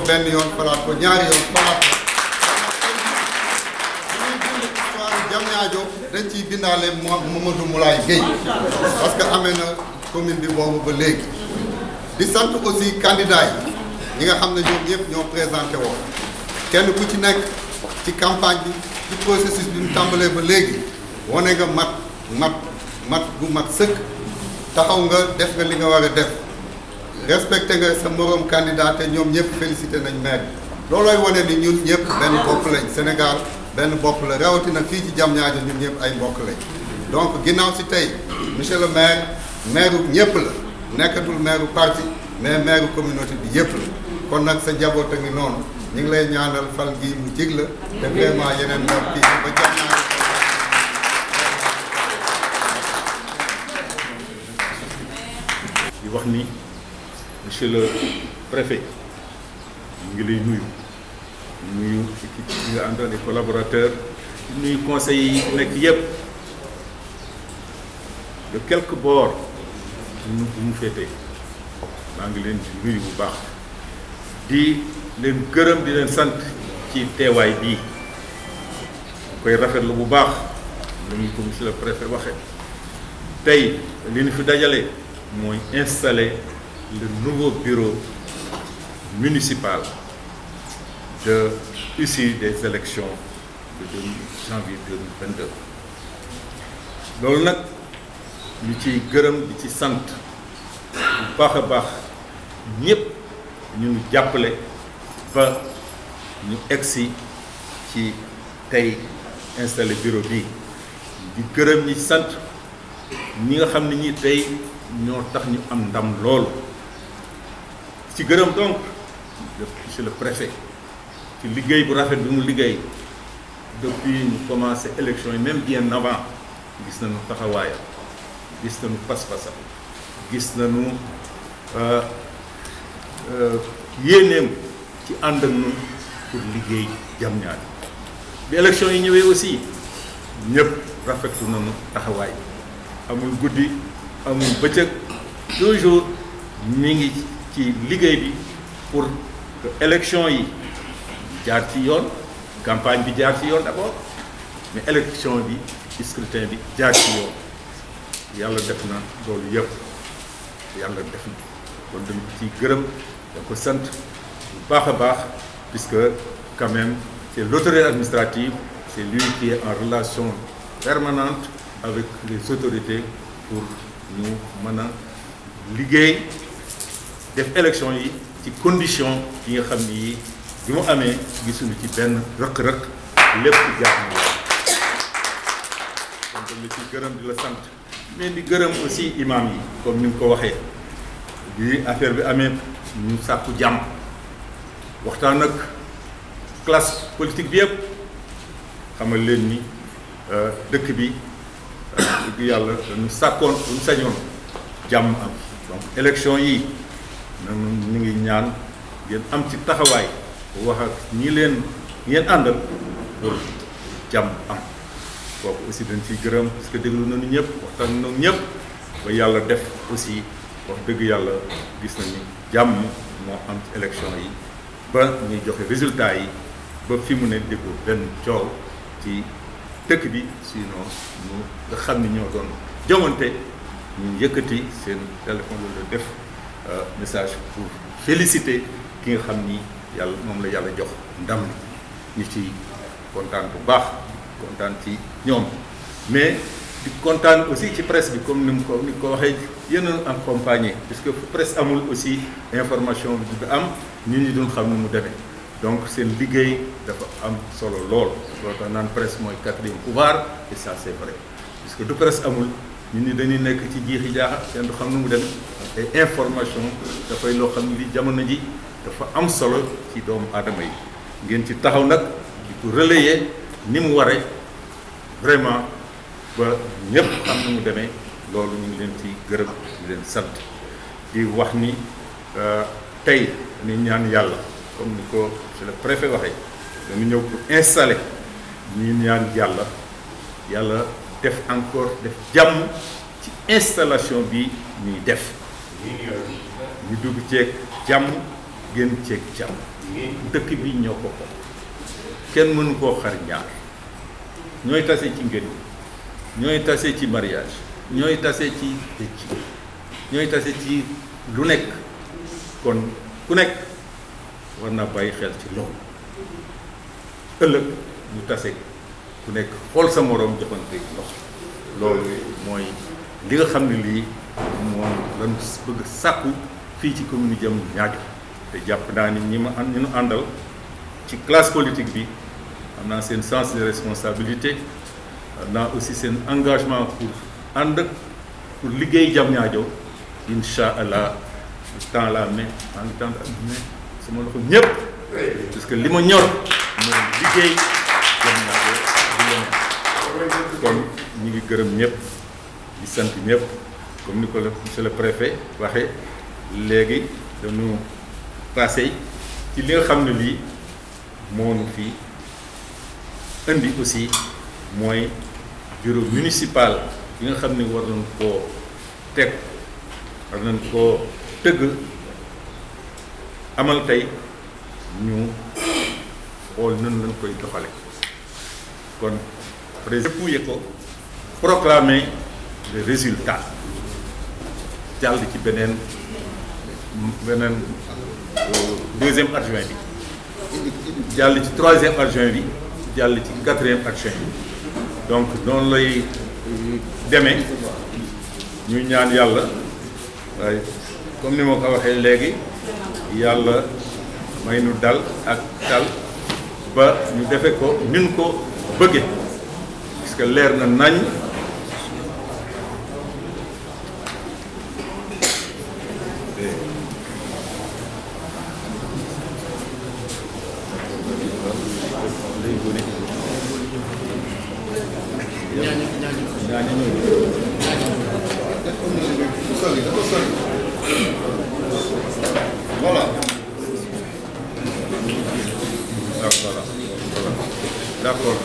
benn yoon falaat ko ñaari yoon falaat ko histoire Diamniadio dañ ciy bindaale Mamadou Moulay Gueye parce que amee na commune bi boobu ba léegi di sant aussi candidat yi ñi nga xam ne ñoom ñëpp ñoo présenté woo kenn ku ci nekk ci campagne bi ci processus bi mu tàmbalee ba léegi wane nga mat mat mat bu mat sëkk taxaw nga def nga li nga war a def respecté nga sa moroom candidat te ñoom ñëpp félicité nañ maire bi loolooy wane ni ñun ñëpp benn bopp lañ Sénégal benn bopp la rawatina fii ci Diamniadio ñun ñëpp ay mbokk lañ donc ginnaaw si tey monsieur le maire maire ñëpp la nekkatul maire parti mais maire communauté bi yëpp la kon nag sa njaboot a ngi noonu ñu ngi lay ñaanal fal gi mu jig la te vraiment yeneen moom kii ba Diamniadio di wax ni monsieur le préfet ñu ngi lay nuyu nuyu équipe yi nga àndal les collaborateurs nuyu conseils yi nekk yëpp de quelque bord nu bu mu féetee maa ngi leen di nuyu bu baax di leen gërëm di leen sant ci teewaay bii koy rafetlu bu baax lu ñu ko monsieur le préfet waxee tey li ñu fi dajale mooy installer le nouveau bureau municipal de issue des élections de janvier 2022 loolu nag ñu ciy gërëm di ci sant bu baax a baax ñëpp ñu ngi jàppale ba ñu egsi ci tey installé bureau bi di gërëm ñi sant ñi nga xam ne ñi tey ñoo tax ñu am ndam loolu ci gërëm donc monsieur le préfet ci liggéey bu rafet bi mu liggéey depuis ñu commencé élection yi même bien avant gis nañu taxawaayam gis nañu pas-pasam gis nañu yéeneem ci ànd ak ñun pour liggéey Diamniadio bi élection yi ñëwee aussi ñëpp rafetlu nañu taxawaay amul guddi amul bëccëg toujours mi ngi ci liggéey bi pour que élection yi jaar ci yoon campagne bi jaar ci yoon d'abord mais élection bi scrutin bi jaar ci yoon yàlla def na loolu yëpp yàlla def na kon dañ ko ciy gërëm da ko sant bu baax a baax puisque quand même c'est l'autorité administrative c'est lui qui est en relation permanente avec les autorités pour ñu mën a liggéey def élection yi ci condition yi nga xam ni yi bi mu amee gisuñu ci benn rëq-rëq lépp jaar na donc la ci gërëm di la sant mais di gërëm aussi imam yi comme ni nga ko waxee bi affaire bi amee ñu sàkku jàmm waxtaan ak classe politique bi yëpp xamal leen ni dëkk bi dëgg yàlla dañu sàkkoon duñu sañoon jàmm am donc élection yi nanu ñu ngi ñaan ngeen am ci taxawaay wax ak ñi leen ngeen àndal pour jàmm am kooku aussi dañ ciy gërëm parce que déglu nañu ñëpp waxtaan nañu ñëpp ba yàlla def aussi wax dëgg yàlla gis nañu jàmm moo am ci élection yi ba ñuy joxe résultat yi ba fi mu ne déggu benn coow ci dëkk bi sinon ñu nga xam ni ñoo doon joŋante ñu yëkkati seen téléphone wala def message pour féliciter ki nga xam ni yàlla moom la yàlla jox ndam li ñu ci kontaan bu baax kontaan ci ñoom mais di kontaan aussi ci presse bi comme ni mu ko ni ko waxee yéen a accompagné puisque presse amul aussi information bi du am nit ñi duñ xam nu mu demee donc seen liggéey dafa am solo lool loolu tax naan presse mooy quatrième pouvoir et ça c'est vrai puisque du presse amul nit ñi dañuy nekk ci jiixi jaaxa seen du xam nu mu demee et information dafay loo xam ne li jamono ji dafa am solo ci doomu aadama yi ngeen ci taxaw nag di ko relayer ni mu waree vraiment ba ñëpp xam nu mu demee loolu ñu ngi leen ci gërëm di leen sant di wax ni tey ni ñaan yàlla comme ni ko monsieur le préfet waxee dañu ñëw pour installer ñi ñaan yàlla yàlla def encore def jàmm ci installation bi ñuy def ñu dugg ceeg jàmm génn ceeg jàmm dëkk bi ñoo ko ko kenn mënu koo xar ñaar ñooy tase ci ngën ñooy tase ci mariage ñooy tase ci dëcc ñooy tase ci lu nekk kon ku nekk war na bàyyi xel ci loolu ëllëg ñu tase ku nekk xool sa moroom joxante ndox loolu mooy li nga xam ne lii moom lañu bëgg sàkku fii ci commune Diamniadio te jàpp naa ni ñi ma ñi ñu àndal ci classe politique bi am naa seen sens de responsabilité am naa aussi seen engagement pour ànd pour liggéey Diamniadio incha allah temps la main en temps mais sama loxo ñëpp parce que li ma ñor mooy liggéey Diamniadio di leneen kon ñu ngi gërëm ñëpp di sant ñëpp comme ni ko la monsieur le préfet waxee léegi dañu passé ci li nga xam ne lii moonu fii indi aussi mooy bureau municipal yi nga xam ne war nañ koo teg war nañ koo tëgg amal tey ñu xool nan lañ koy doxale kon président yëg ko proclamer le résultat jàll ci beneen beneen deuxième adjoint bi jàll ci troisième adjoint bi jàll ci quatrième adjoint bi donc noonu lay demee ñu ñaan yàlla waaye comme ni ma ko waxee léegi yàlla may nu dal ak dal ba ñu defe ko nin ko bëgge parce que leer na nañ voilà d'accord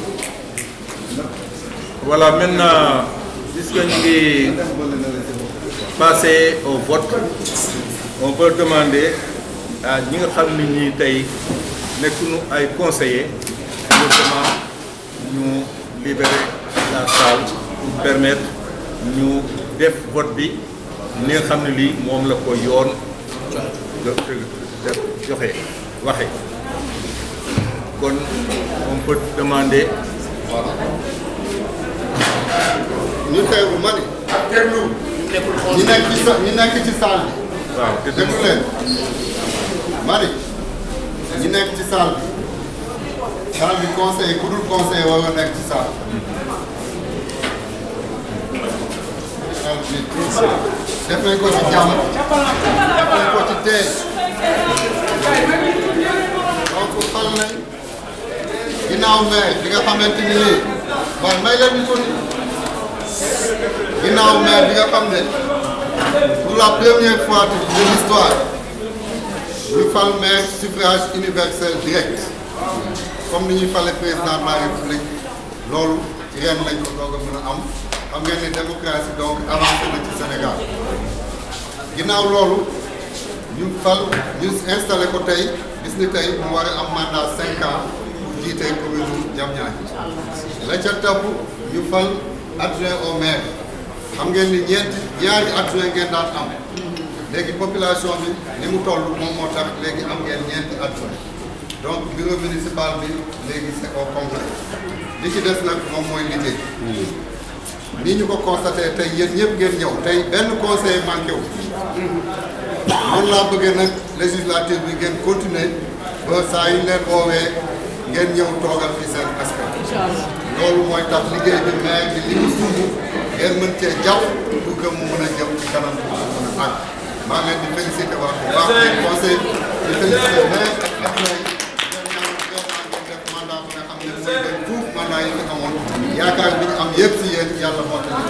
voilà maintenant puisque ñu ngi passer au vote on peut demander à ñi nga xam ne ñii tey nekkuñu ay conseillers notamment ñu libérer la salle pour permettre ñu def vote bi ni nga xam ne lii moom la ko yoon joxe waxe kon on peut demander voilà ñu teewlu ma ni ñi nekk ci sa ñi nekk ci salle bi waaw te déglu leen ma ni ñi nekk ci salle bi salle bi conseil ku dul conseil war nga nekk ci salle salle bi def nañ ko ci jàmm def nañ ko ci tey donc xal nañ ginnaaw maire bi nga xamante ni nii waaye may leen ñu ko ni ginnaaw maire bi nga xam ne pour la première fois de l'histoire ñu fal maire suffrage universel direct comme ni ñuy fale président de la république loolu ci ren lañ ko doog a mën a am xam ngeen ni démocratie donc avancé na ci Sénégal ginnaaw loolu ñu fal ñu installé ko tey gis ni tey mu war a am mandat cinq ans pour jiite commune Diamniadio la ca topp ñu fal adjoint au maire xam ngeen ni ñeenti ñaari adjoint ngeen daan am léegi population bi ni mu toll moom moo tax léegi am ngeen ñeenti adjoint donc bureau municipal bi léegi c'est au complet li ci des nag moom mooy liggéey nii ñu ko constaté tey yéen ñëpp ngeen ñëw tey benn conseil manqué wu noonu laa bëggee nag législative bi ngeen continuer ba saa yu leen woowee ngeen ñëw toogal fi seen askan loolu mooy tax liggéey bi maire bi li mu sumb ngeen mën cee jàpp pour que mu mën a jëm ci kanam pour mu mën a àgg maa ngi leen di félicité wax bu baax di conseil di félicité maire ak adjoint yi ngeen ñaan vraiment ngeen def mandat bu nga xam ne mooy gën fuuf mandat yi fi amoon yaakaar bi ñu am yëpp si yéen yàlla moo tax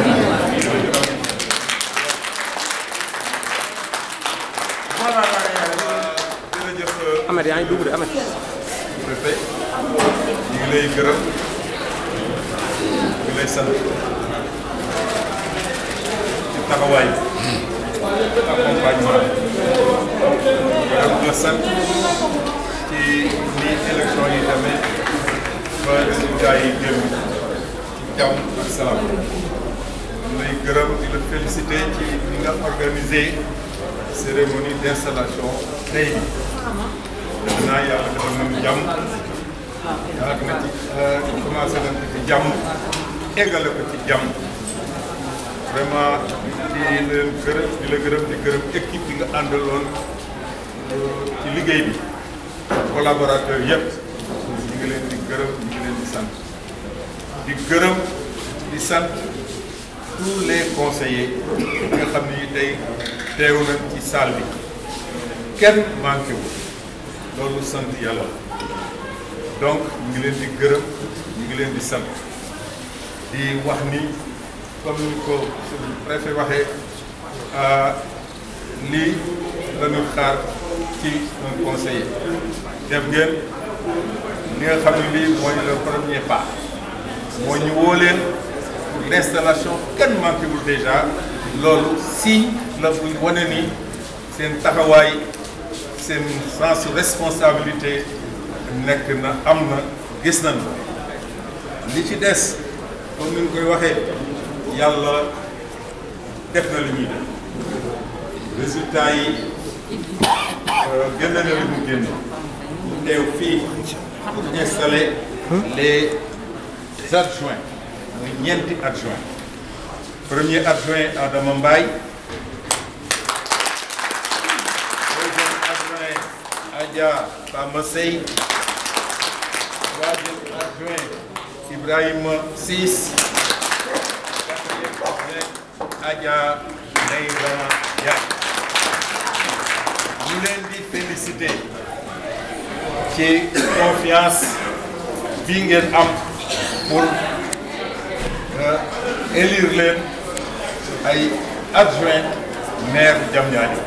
voilà jërëjëf Ahmed yaa ngi dugg de Ahmed. préfet ñu ngi lay gërëm ñu ngi lay sant ci taxawaay accompagnement gërëm la sant ni élection yi demee ba résultat yi génn ci jàmm ak salaam ñu lay gërëm di la féliciter ci ni nga organiser cérémonie d'installation tey bi def naa yàlla defal nañu jàmm yàgg na ci commencé nañ ko ci jàmm eggale ko ci jàmm vraiment di leen gërëm di la gërëm di gërëm équipe bi nga àndaloon ci liggéey bi collaborateur yëpp ñu ngi leen di gërëm ñu ngi leen di sant di gërëm di sant tous les conseillers yi nga xam ni tey teew nañ ci salle bi kenn manqué wu loolu sant yàlla donc ñu ngi leen di gërëm ñu ngi leen di sant di wax ni comme ni ko suñu préfet waxee lii la ñu xaar ci un conseiller def ngeen li nga xam ne lii mooy le premier pas mooy ñu woo leen pour l'installation kenn manqué wul déjà loolu signe la buy wane ni seen taxawaay seen sens responsabilité nekk na am na gis nañ li ci des comme ni ñu koy waxee yàlla def na li ñuy def résultat yi génn na li mu génn teew fii pour installer les adjoints muy ñeenti adjoint premier adjoint Adama Mbaye deuxième adjoint Adja Fama Sey troisième adjoint Ibrahima Ciss quatrième adjoint Adja Neyra Ndiaye ñu leen di féliciter ci confiance bi ngeen am pour élire leen ay adjoint maire Diamniadio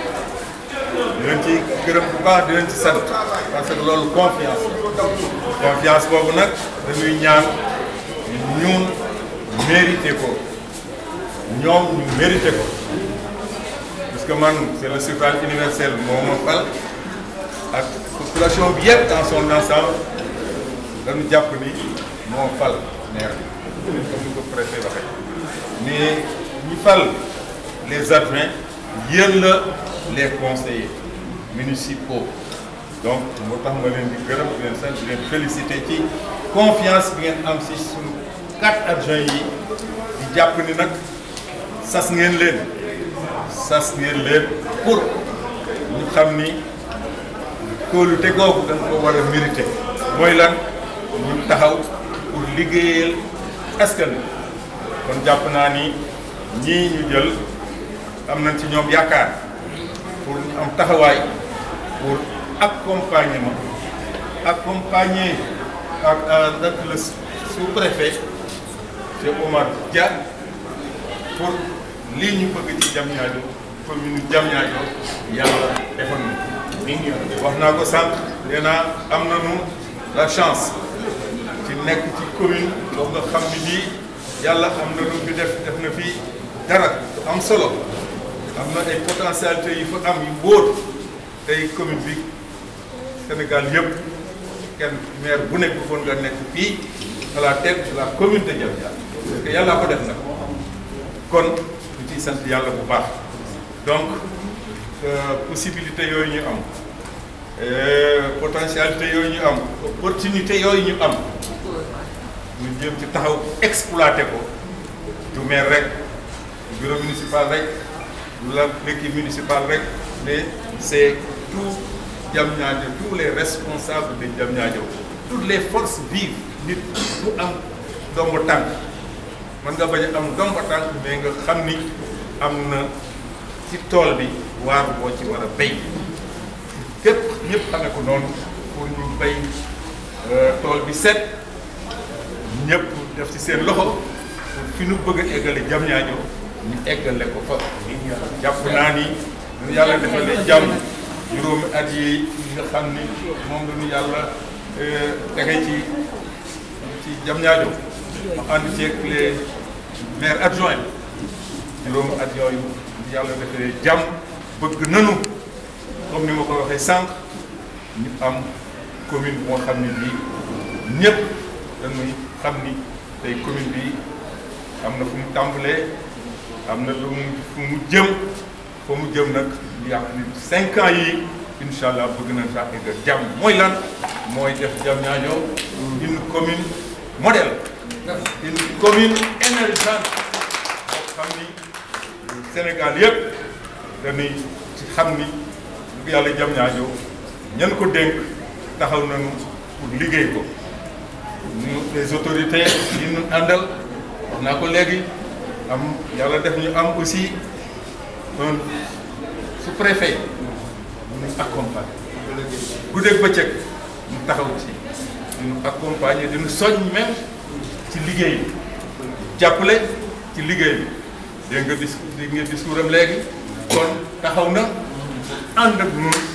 di leen ci gërëm bu baax di leen ci sant parce que loolu confiance la confiance boobu nag dañuy ñaan ñun mérité ko ñoom ñu mérité ko parce que man c'est le suffrage universel moo ma fal ak population bi yëpp dans son ensemble dañu jàpp ni moo fal maire bi comme ni ko préfet waxee mais ñi fal les adjoints yéen la les conseillers municipaux donc moo tax ma leen di gërëm di leen sant di leen féliciter ci confiance bi ngeen am si suñu quatre adjoints yi di jàpp ni nag sas ngeen leen sas ngeen leen pour ñu xam ni kóolute googu dañ ko war a mériter mooy lan ñu taxaw pour liggéeyal askan wi kon jàpp naa ni ñii ñu jël am nañ ci ñoom yaakaar pour ñu am taxawaay pour accompagnement accompagner ak ak le sous-préfet Cheikh Omar Dia pour lii ñu bëgg ci Diamniadio commune Diamniadio yàlla defal na wax naa ko sànq nee naa am nañu la chance ci nekk ci commune boo nga xam ni bii yàlla am na lu fi def def na fi dara am solo am na ay potentialité yu fa am yu wóor tey commune bi Sénégal yëpp kenn maire bu nekk bëggoon nga nekk fii à la tête de la commune de Diamniadio parce que yàlla ko def nag kon ñu ciy sant yàlla bu baax donc possibilité yooyu ñu am potentialité yooyu ñu am opportunité yooyu ñu am ñu jëm ci taxaw exploité ko du maire rek du bureau municipal rek du la l'équipe municipale rek mais c'est tout Diamniadio tous les responsables de Diamniadio toutes les forces vives nit bu am dombo tànk mën nga bañ a am dombo tànk mais nga xam ni am na ci tool bi waar boo ci war a béy képp ñëpp xamee ko noonu pour ñu béy tool bi set ñëpp def ci seen loxo pour fi nu bëgg a eggale Diamniadio ñu eggale ko fa jàpp naa ni ñu yàlla defalee jàmm juróomi at yi nga xam ni moom la ñu yàlla tege ci ci Diamniadio ma ànd ceeg les maires adjoints juróomi at yooyu yàlla defalee jàmm bëgg nanu comme ni ma ko waxee sànq ñu am commune moo xam ne bii ñëpp dañuy xam ni tey commune bi am na fu mu tàmbalee am na lu mu fu mu jëm fa mu jëm nag yàq ni cinq ans yi incha allah bëgg nañ sax egg jàmm mooy lan mooy def Diamniadio une commune modèle une commune émergente boo xam ni Sénégal yëpp dañuy ci xam ni lu yàlla Diamniadio ñan ko dénk taxaw nañu pour liggéey ko ñu les autorités yi ñu àndal wax naa ko léegi am yàlla def ñu am aussi un sous-préfet mu accompagner guddeeg bëccëg mu taxaw ci di ñu accompagner di ñu soñ même ci liggéey bi jàppale ci liggéey bi dégg nga dis dégg nga discours am léegi kon taxaw na ànd ak ñun